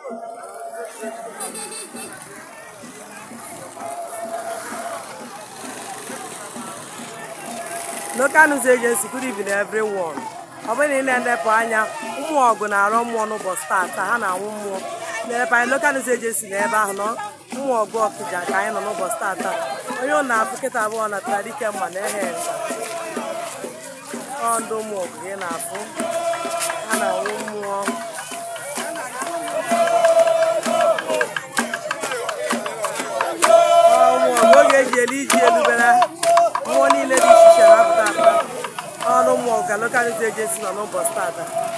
local news agency good evening everyone ọ bụrụ na ị na-elepụ anya ụmụ ọgụ na-arọ mmụọ n'ụbọchị taata ha na-anwụ mmụọ na-elepụ anya local news agency na ebe ahụ nọ ụmụ ọgụ ọkịja ka anyị nọ n'ụbọchị taata onye ọ na-afụ kịta abụọ na tara dike mma na ehe nza ọ ndị ụmụ ọgụ gị na-afụ ha na-anwụ mmụọ Ọ ụmụ ọgụ oge eji elu iji elubere mmụọ niile dị iche iche na-apụta apụta ọnụ ụmụ ọgụ ka local news agency nọ n'ụbọchị taata